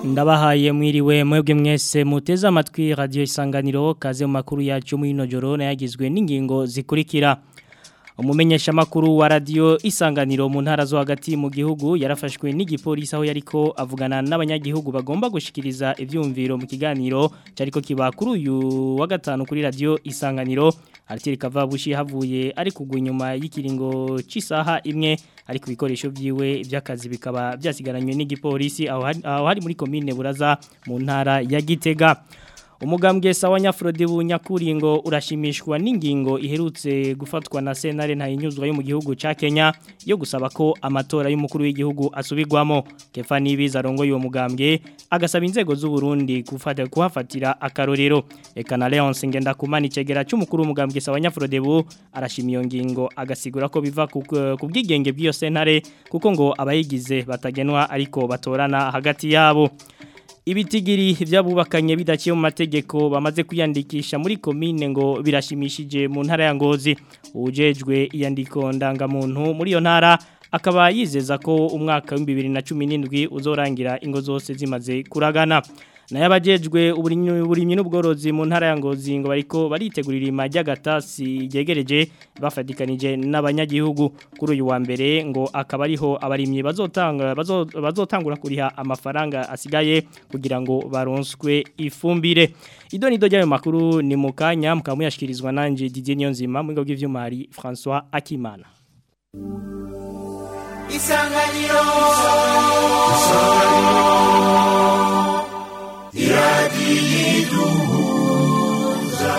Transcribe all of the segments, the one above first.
ndabahaye mwiriwe mwebwe mwese muteze amatwi radio isanganiro kaze mu makuru yacu muri ino joro nayagizwe n'ingingo zikurikira umumenyesha makuru wa radio isanganiro mu ntara zo hagati mu gihugu yarafashwe n'igipolisi aho yariko avugana n'abanyagihugu bagomba gushikiriza ivyumviro mu kiganiro cyariko kiba kuri uyu wa gatanu kuri radio isanganiro Artiri Kavabushi havuye ari kugwa inyuma y'ikiringo c'isaha imwe ari ku bikoresho byiwe by'akazi bikaba byasigaranywe n'igipolisi aho hari, aho hari muri commune Buraza mu ntara ya Gitega umugambwe sawa nyafrode bunyakuringo urashimishwa n'ingingo iherutse gufatwa na senare ntayinyuzwa yo mu gihugu ca Kenya yo gusaba ko amatora y'umukuru w'igihugu asubirwamo Kefa Nibiza rongo yo mugambwe agasaba inzego z'u Burundi gufata kuhafatira akarorero eka na Leonce ngenda kumana icegera cy'umukuru w'umugambwe sawa nyafrode bu arashimiye ngingo agasigura ko biva ku bwigenge bw'iyo senare kuko ngo abayigize batagenwa ariko batorana hagati yabo ibitigiri byabubakanye bidaciye mu mategeko bamaze kwiyandikisha muri komine ngo birashimishije mu ntara ya Ngozi ujejwe iyandiko ndangamuntu muri iyo ntara akaba yizeza ko umwaka wa 2017 uzorangira ingo zose zimaze kuragana nayo abajejwe uburimyi n'ubworozi mu ntara ya Ngozi ngo bariko baritegurira imajya gatasi yegereje bafatikanije n'abanyagihugu kuri uyu wa mbere ngo akaba ariho abarimyi bazotanga bazotangura kuriha amafaranga asigaye kugira ngo baronswe ifumbire ido nido ryayo makuru ni mukanya mukaba muyashikirizwa nanje Didier Nyonzima mu ngo bw'ivyumari François Akimana Isanganiro Isanganiro yadiduza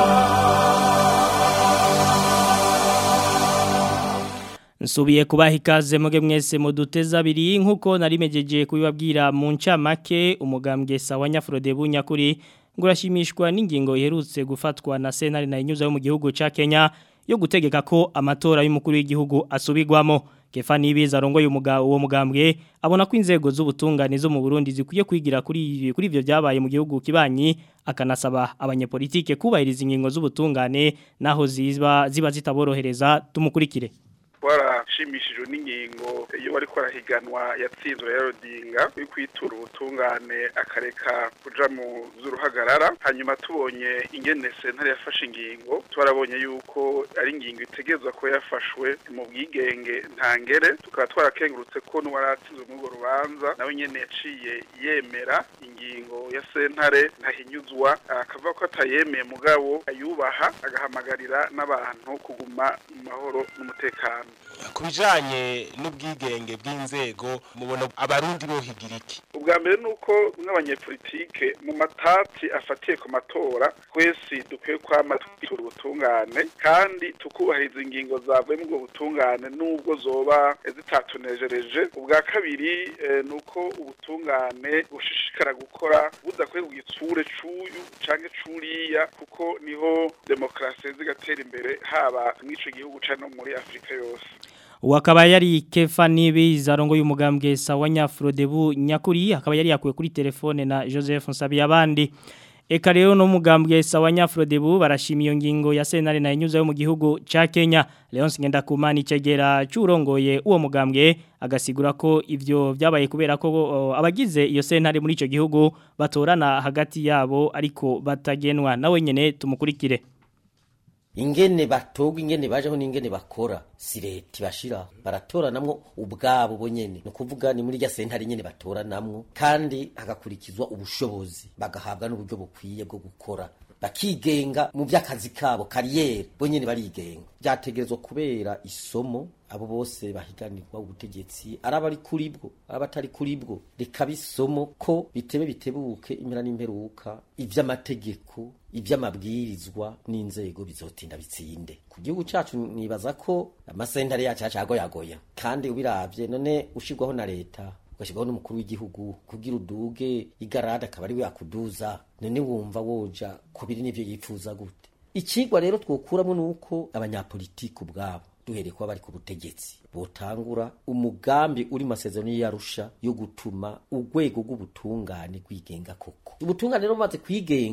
Nsubiye kubaha ikaze muge mwese muduteza abiri nkuko narimejeje kubibabwira mu ncamake umugambwe sawa nyafrode bunyakuri ngo urashimishwa n'ingingo iherutse gufatwa na senari na inyuza yo mu gihugu ca Kenya yo gutegeka ko amatora y'umukuru w'igihugu asubirwamo Kefa Nibiza arongoye uwo mugambwe abona ko inzego z'ubutungane zo mu Burundi zikwiye kwigira kuri kuri ivyo byabaye mu gihugu kibanyi akanasaba abanyepolitike kubahiriza ingingo z'ubutungane naho ziba ziba zitaborohereza tumukurikire warashimishijwe n'ingingo iyo bariko arahiganwa yatsinzwe ya Rodinga yo kwitura ubutungane akareka kuja mu z'uruhagarara hanyuma tubonye ingene sentare yafashe ingingo twarabonye yuko ari ingingo itegerezwa ko yafashwe mu bwigenge ntangere tukaba twarakengurutse ko n'uwaratsinzwe muri urwo rubanza nawe nyene yaciye yemera ingingo ya sentare ntahinyuzwa akavuga ko atayemeye mugabo ayubaha agahamagarira n'abantu kuguma mu mahoro n'umutekano ku bijanye n'ubwigenge bw'inzego mubona abarundi bohigira iki ubwa mbere ni uko nk'abanyepolitike mu matati afatiye ku matora twese dukwiye kwama twitura ubutungane kandi tukubahiriza ingingo zavuye mu bwo butungane n'ubwo zoba zitatunejereje ubwa kabiri ni uko ubutungane bushishikara gukora budakwiye ku gitsure c'uyu canke c'uriya kuko niho demokarasi zigatera imbere haba mw'ico gihugu canke no muri afurika yose Wakaba yari Kefa Nibiza arongo y'umugambwe sawa Nyafrodebu nyakuri akaba yari yakuwe kuri telefone na Joseph Nsabiyabandi Eka rero no mugambwe sawa Nyafrodebu barashima iyo ngingo ya senare na inyuza yo mu gihugu ca Kenya Leonce Ngendakumana icegera curongoye uwo mugambwe agasigura ko ivyo byabaye kubera ko uh, abagize iyo senare muri ico gihugu batorana hagati yabo ariko batagenwa nawe nyene tumukurikire ingene batogwa ingene bajeho n'ingene bakora si leta ibashira baratoranamwo ubwabo bo nyene ni ukuvuga ni muri rya sentare nyene batoranamwo kandi hagakurikizwa ubushobozi bagahabwa n'uburyo bukwiye bwo gukora bakigenga mu by'akazi kabo kariyeri bo nyene barigenga byategerezwa kubera isomo abo bose bahiganirwa ubutegetsi araba ari kuri bwo araba atari kuri bwo reka bisomo ko bitebe bitebuke impera n'imperuka ivy'amategeko ivy'amabwirizwa n'inzego bizotinda bitsinde ku gihugu cacu nibaza ko amasentare yacu yacagoyagoya kandi ubiravye none ushirwaho na leta ugashyirwaho n'umukuru w'igihugu kugira uduge igarada akaba ari we yakuduza none wumva woja kubiri n'ivyo yifuza gute ikigwa rero twokuramo ni uko abanyapolitiki ubwabo duhereye kuba bari ku butegetsi botangura umugambi uri masezerano y'arusha yo gutuma urwego rw'ubutungane rwigenga koko ubutungane rero bumaze kwigenga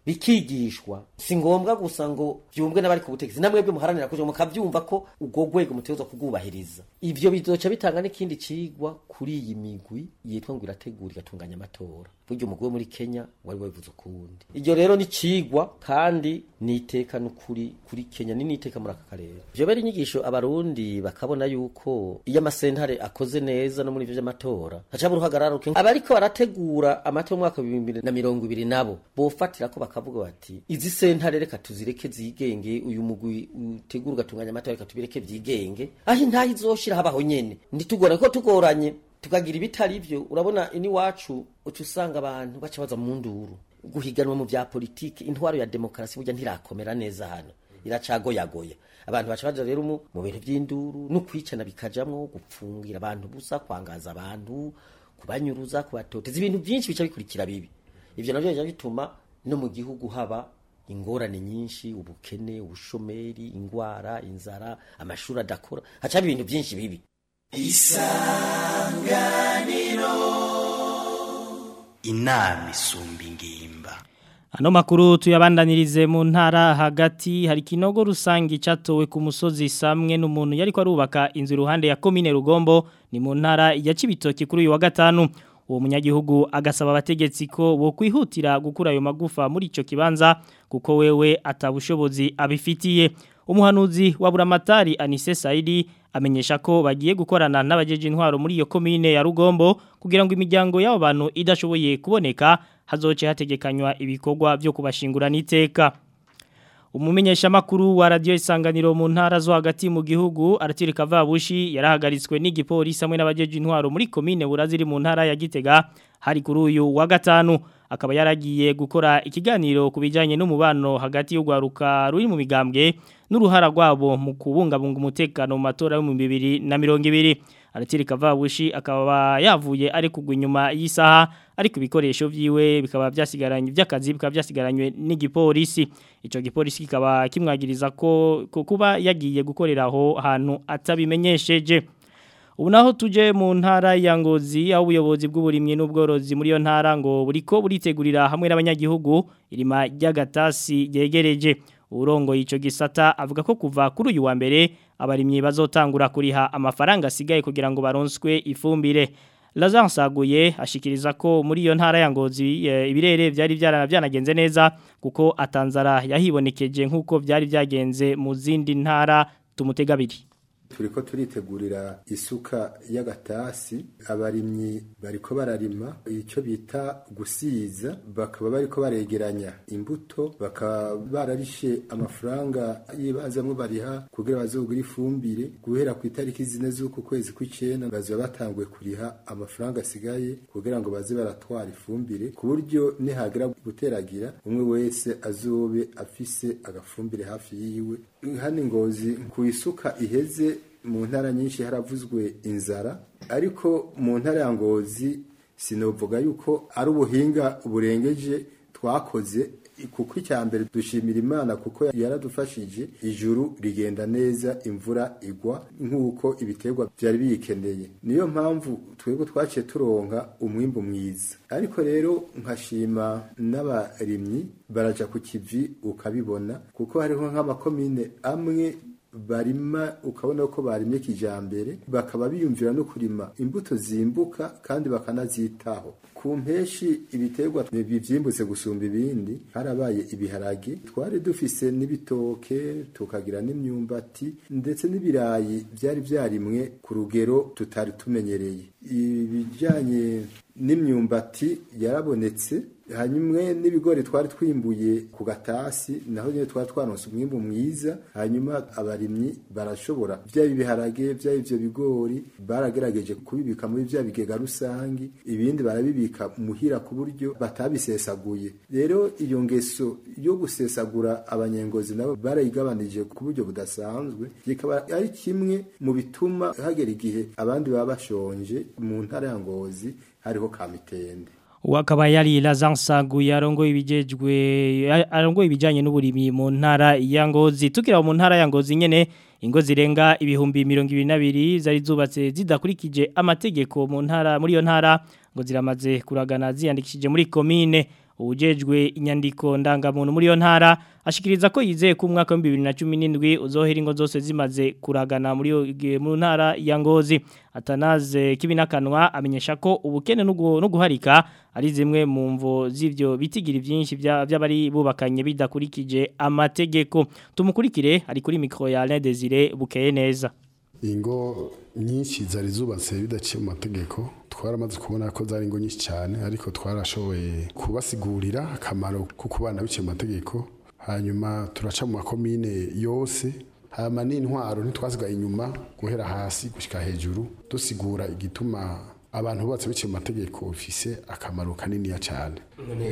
bikigishwa si ngombwa gusa ngo byumvwe n'abari ku butegetsi namwe bwe muharanira kuja mukavyumva ko ubwo rwego mutegerezwa kubwubahiriza ivyo bizoca bitanga n'ikindi cigwa kuri iyi migwi yitwa ngo irategura igatunganya amatora buryo umugwi wo muri Kenya wari wabivuze ukundi iryo rero ni cigwa kandi ni iteka n'ukuri kuri Kenya ni n'iteka muri aka karere ivyo bari inyigisho abarundi bakabona yuko iyo amasentare akoze neza no muri ivyo vy'amatora hacaba uruhagarara ruke abariko barategura amatora mu mwaka wa bibiri na mirongo ibiri nabo bofatira ko bakavuga bati izi sentare reka tuzireke zigenge uyu mugwi utegura ugatunganya amatora reka tubireke vyigenge aho intaha izoshira habaho nyene ntitugorane ko tugoranye tukagira ibitari byo urabona ini wacu uca usanga abantu baca baza mu nduru guhiganwa mu bya politiki intwaro ya demokarasi burya ntirakomera neza hano iracagoyagoya abantu baca baja rero mu mu bintu by'induru no kwicana bikajamwo gupfungira abantu busa kwangaza abantu kubanyuruza kubatoteza ibintu byinshi bica bikurikira bibi ivyo navyo bica bituma no mu gihugu haba ingorane nyinshi ubukene ubushomeri ingwara inzara amashuri adakora hacaba ibintu byinshi bibi inama isumba ingimba Ano makuru tuyabandanirize mu ntara hagati hari kinogo rusangi catowe ku musozi samwe n'umuntu yariko arubaka inzu iruhande ya komine Rugombo ni mu ntara ya Cibitoke kuri uyu wa gatanu uwo munyagihugu agasaba abategetsi ko bo kwihutira gukura ayo magufa muri ico kibanza kuko wewe atabushobozi abifitiye umuhanuzi wa buramatari Anise Saidi amenyesha ko bagiye gukorana n'abajeje intwaro muri iyo komine ya Rugombo kugira ngo imiryango y'abo bantu idashoboye kuboneka hazoce hategekanywa ibikorwa byo kubashingura n'iteka umumenyesha makuru wa radio isanganiro mu ntara zo hagati mu gihugu aratirika vabushi yarahagaritswe n'igipolisi hamwe n'abajeje intwaro muri komine buraziri mu ntara ya Gitega hari kuri uyu wa gatanu akaba yaragiye gukora ikiganiro kubijanye n'umubano hagati y'ugwaruka ruri mu migambwe n'uruhara rwabo mu kubungabunga umutekano mu matora yo mu 2020 aratirika vabushi akaba yavuye ari kugwa inyuma y'isaha ariko ibikoresho vyiwe bikaba byasigaranye by'akazi bikaba byasigaranywe n'igipolisi ico gipolisi kikaba kimwagiriza ko ko kuba yagiye gukorera aho hantu atabimenyesheje ubu naho tuje mu ntara ya ngozi aho ubuyobozi bw'uburimyi n'ubworozi muri iyo ntara ngo buriko buritegurira hamwe n'abanyagihugu irima ry'agatasi ryegereje urongo ico gisata avuga ko kuva kuri uyu wa mbere abarimyi bazotangura kuriha amafaranga asigaye kugira ngo baronswe ifumbire Lazare Saguye ashikiriza ko muri iyo ntara ya ngozi e, ibirere byari byanagenze neza kuko atanzara yahibonekeje nkuko byari byagenze mu zindi ntara tumutegabiri turiko turitegurira isuka y'agatasi abarimyi bariko bararima icyo bita gusiza bakaba bariko baregeranya imbuto bakaba bararishe amafaranga y'ibazamwe bariha kugira bazogura ifumbire guhera ku itariki zine z'uku kwezi kw'icenda bazoba batanguye kuriha amafaranga asigaye kugira ngo baze baratwara ifumbire ku buryo nihagira guteragira umwe wese azobe afise agafumbire hafi yiwe hano ingozi ku isuka iheze mu ntara nyinshi haravuzwe inzara ariko mu ntara ya ngozi sinovuga yuko ari ubuhinga burengeje twakoze kuko icya mbere dushimira imana kuko yaradufashije ijuru rigenda neza imvura igwa nk'uko ibiterwa byari biyikeneye niyo mpamvu twebwe twaciye turonka umwimbu mwiza ariko rero nkashima n'abarimyi baraja ku kivi ukabibona kuko hariho nk'amakomine amwe barima ukabona ko barimye kijambere bakaba biyumvira no kurima imbuto zimbuka kandi bakanazitaho ku mpeshi ibiterwa bivyimbutse gusumba ibindi harabaye ibiharage twari dufise n'ibitoke tukagira n'imyumbati ndetse n'ibirayi byari byarimwe ku rugero tutari tumenyereye ibijanye n'imyumbati yarabonetse hanyuma n'ibigori twari twimbuye ku gatasi naho nyine twari twaronse umwimbu mwiza hanyuma abarimyi barashobora byaba ibiharage byaba ivyo bigori baragerageje kubibika muri bya bigega rusangi ibindi barabibika muhira ku buryo batabisesaguye rero iyo ngeso yo gusesagura abanyengozi nabo barayigabanije ku buryo budasanzwe kikaba ari kimwe mu bituma hagera igihe abandi baba bashonje mu ntara ya ngozi hariho kamitende Wakaba yari Lazansagu yarongo ibijejwe arongo ibijanye n'uburimi mu ntara ya Ngozi tukira mu ntara ya Ngozi nyene ingo zirenga ibihumbi 22 zari zubatse zidakurikije amategeko mu ntara muri yo ntara ngo ziramaze kuragana ziyandikishije muri commune ubujejwe inyandiko ndangamuntu muri yo ntara ashikiriza ko yizeye ko umwaka wa 2017 uzohera ingo zose zimaze kuragana muri yo mu ntara ya Ngozi atanaze kibinakanwa amenyesha ko ubukene no guharika ari zimwe mu mvo z'ivyo bitigira byinshi by'abari bubakanye bidakurikije amategeko tumukurikire ari kuri micro ya Alain Desire bukeye neza ingo nyinshi zari zubatse bidaciye mu mategeko twaramaze kubona ko zari ingo nyinshi cyane ariko twarashoboye kubasigurira akamaro ko kubana biciye mu mategeko hanyuma turaca mu makomine yose hama n'intwaro ntitwasigaye inyuma guhera hasi gushyika hejuru dusigura igituma abantu bubatse biciye mu mategeko bifise akamaro kaniniya cyane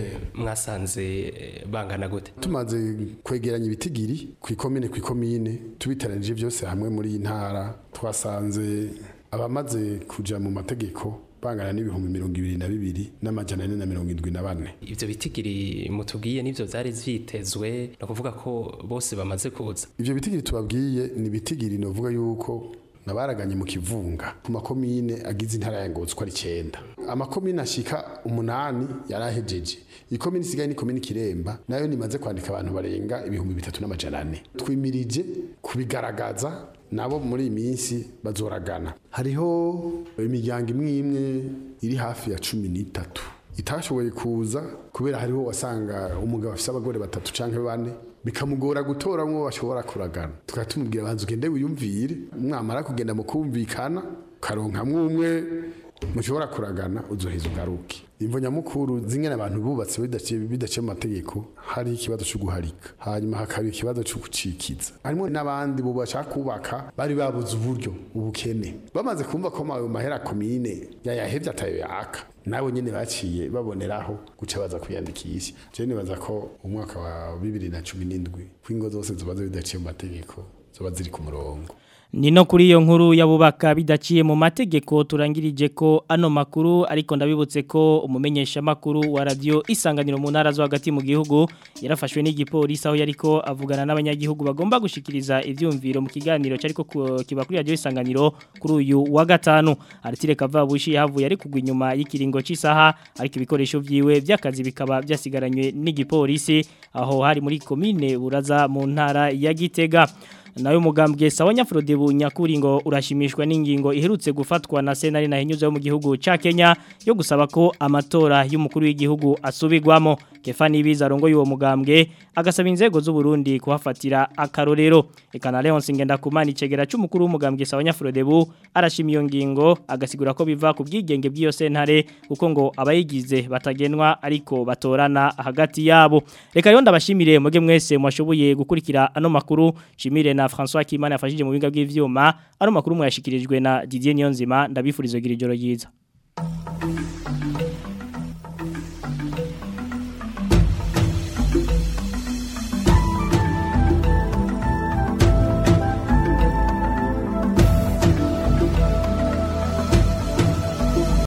mwasanze bangana gute tumaze kwegeranya ibitigiri ku ikomine ku ikomine tubiteranije byose hamwe muri iyi ntara twasanze abamaze kuja mu mategeko bangana n'ibihumbi mirongo ibiri na bibiri n'amajana ane na mirongo indwi na bane ivyo bitigiri mutubwiye nivyo vyari vyitezwe ni ukuvuga ko bose bamaze kuza ivyo bitigiri tubabwiye ni ibitigiri novuga yuko nabaraganye mu kivunga ku makomine agize intara ya Ngozi ko ari 9 amakomine ashika umunani yarahejeje ikomine isigaye ni komine Kiremba nayo nimaze kwandika abantu barenga ibihumbi bitatu n'amajana ane twimirije kubigaragaza nabo muri iyi minsi bazoragana hariho imiryango imwe imwe iri hafi ya cumi n'itatu itashoboye kuza kubera hariho wasanga umugabo afite abagore batatu canke bane bikamugora gutora mwo bashobora kuragana tukaba tumubwira abanza ugende wiyumvire mwamara kugenda mu kumvikana ukaronka umwe mushobora kuragana uzoheza ugaruke imvo nyamukuru zingene abantu bubatse bidaciye bidaciye mu mategeko hari ikibazo cyo guharika hanyuma hakaba ikibazo cyo gucikiza harimo n'abandi bo bashaka kubaka bari babuze uburyo ubukene bamaze kumva ko ayo mahera komine yayahevye atayo yaka nabo nyene baciye baboneraho guca baza kwiyandikisha je nibaza ko umwaka wa 2017 kwingo zose zobaza bidaciye mu mategeko zoba ziri ku murongo Nino kuri iyo nkuru yabubaka bidaciye mu mategeko turangirije ko ano makuru ariko ndabibutse ko umumenyesha makuru wa radio isanganiro mu ntara zo hagati mu gihugu yarafashwe n'igipolisi aho yariko avugana n'abanyagihugu bagomba gushikiriza ivyumviro mu kiganiro cyariko kiba kuri radio isanganiro kuri uyu wa gatanu aritire kavabushi yahavuye ari kugwa inyuma y'ikiringo cy'isaha ariko ibikoresho vyiwe by'akazi bikaba byasigaranywe n'igipolisi aho hari muri komine buraza mu ntara ya Gitega nayo mugambwe sawa nyafrode bunyakuri ngo urashimishwa n'ingingo iherutse gufatwa na senari na hinyuze yo mu gihugu ca Kenya yo gusaba ko amatora y'umukuru w'igihugu asubigwamo Kefani biza rongo y'uwo mugambwe agasaba inzego z'u Burundi kuhafatira akarorero ekana Leon Singenda kumana icegera c'umukuru w'umugambwe sawa nyafrode bu arashima iyo ngingo agasigura ko biva ku bwigenge bw'iyo sentare kuko ngo abayigize batagenwa ariko batorana hagati yabo reka rero ndabashimire muge mwese mwashoboye gukurikira ano makuru shimire na François Kimana yafashije mu binga bw'ivyuma ano makuru mwashikirijwe na Didier Niyonzima ndabifurizo gira ijoro ryiza